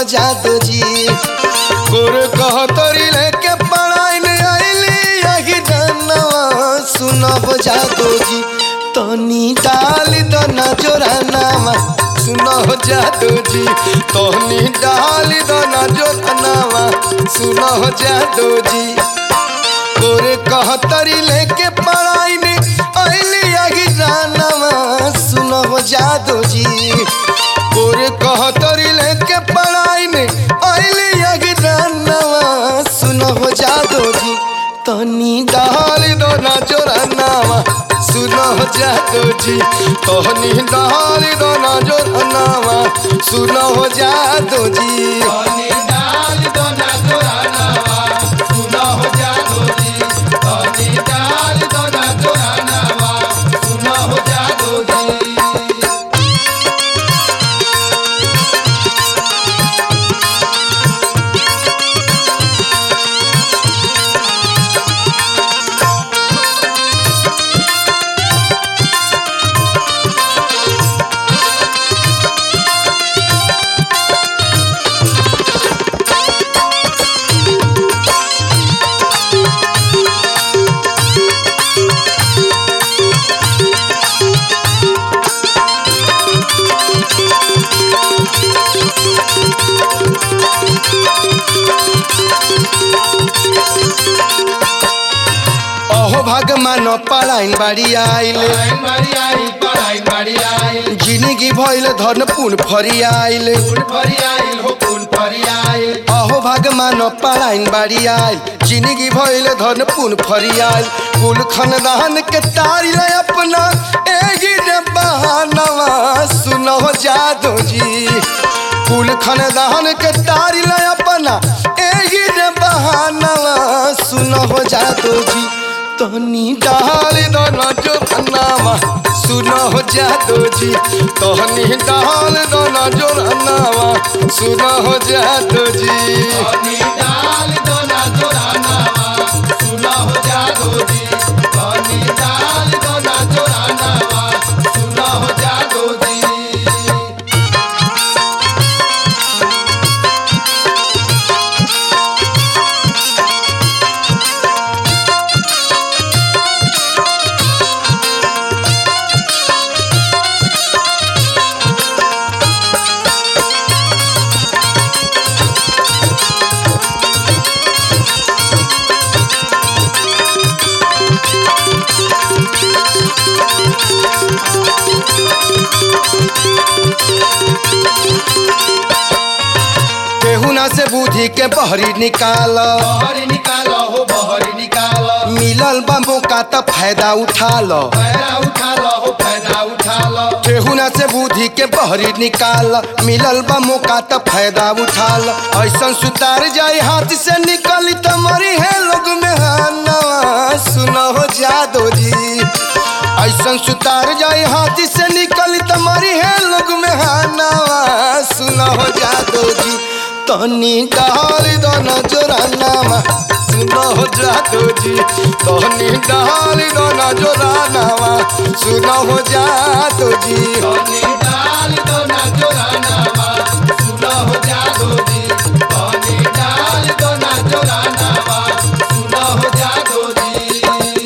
जादू जी गोर कहतरी लेके पढ़ाई में आइली यही जानवा सुनब जादू जी तनी डाल दना जोरानावा सुनो जादू जी तनी डाल दना जोरानावा सुनो जादू जी गोरे कहतरी लेके पढ़ाई में अली आगी जानवा सुनो जादू जी गोरे कहतरी लेके पढ़ाई में अली आगी जानवा सुनो जादू जी तनी डाल दो ना जोरानावा सुनो जादू जी तनी डाल दो ना जोरानावा सुनो जादू जी तनी डाल दो ना जोरानावा सुनो हो जादू जी तनी डाल दो ना जोरानावा सुनो हो जादू जी अहो भगवान पलाइन बाड़ी आइले पढ़ाई मारी आई पढ़ाई मारी आई जिंदगी भइल धन पुन फरी आइले पुन फरी आई हो पुन फरी आई अहो भगवान पलाइन बाड़ी आइल जिंदगी भइल धन पुन फरी आइल कुल खानदान के तारी ले अपना एही रे बहानवा सुनो जादू जी कुल खानदान के तारी ले अपना एही रे बहानवा सुनो जादू जी तनी डाल दो ना जो अन्नावा सुनो जादू जी तनी डाल दो ना जो अन्नावा सुनो जादू जी तनी डाल दो ना जोरानावा सुनो हो जादू जी तनी डाल दो ना जोरानावा सुनो हो जादू जी केहुना से बुद्धि के बहरी निकाल बहरी निकालो हो बहरी निकालो मिलल बा मौका त फायदा उठा लो फायदा उठा लो हो फायदा उठा लो केहुना से बुद्धि के बहरी निकाल मिलल बा मौका त फायदा उठा लो ऐसन सुतार जाए हाथ से निकली त मरी है लोग में हानवा सुनो जादू जी ऐसन सुतार जाए हाथ से निकली त मरी है लोग में हानवा सुनो जादू जी तनी डाल दो न जोरानामा सुनो जादू जी तनी डाल दो न जोरानामा सुनो जादू जी तनी डाल दो ना जोरानावा सुनो हो जादू जी तनी डाल दो ना जोरानावा सुनो हो जादू जी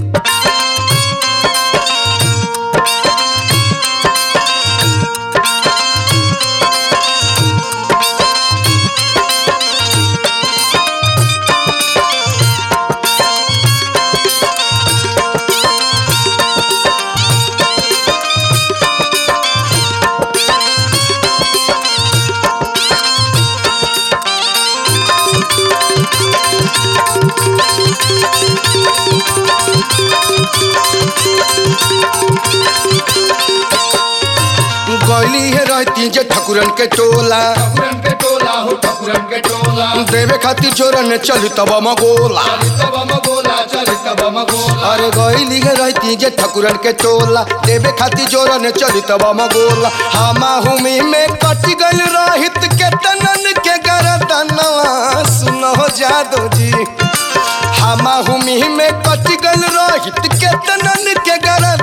गैली है रहती जे ठकुरन के टोला ठकुरन के टोला हो ठकुरन के टोला देवे खातिर चोरन चल तब मगोला चलित बम गोला चलित बम गोला अरे गैली है रहती जे ठकुरन के टोला देवे खातिर चोरन चल तब मगोला हमा हुमी में कट गल रहित के तनन के गरदनवा सुनो जादू जी हमा हुमी में कट गल रहित के तनन के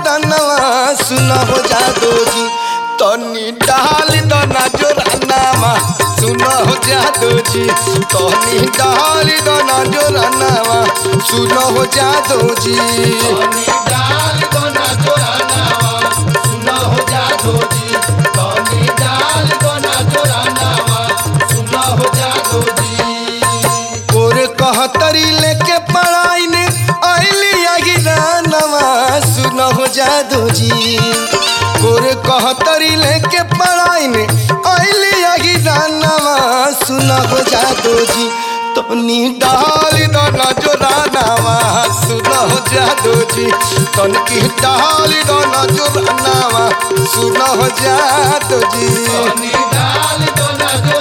गरदनवा सुनो जादू जी तनी डाल दना जोरानामा सुनो हो जादू जी तनी डाल दो ना जोरानावा सुनो हो जादू जी कनी डाल दो ना जोरानावा सुनो हो जादू जी कनी डाल दो ना जोरानावा सुनो हो जादू जी और कहतरी लेके पढ़ाई ने आइली अगिरानवा सुनो हो जादू जी और कहतरी लेके पढ़ाई ने आइली अगिरानवा सुनो हो जादू जी तनी डाल दो ना जोरानावा सुनो हो जादू जी तन की डाल दो ना जोरानावा सुनो हो जादू जी कनी डाल दो ना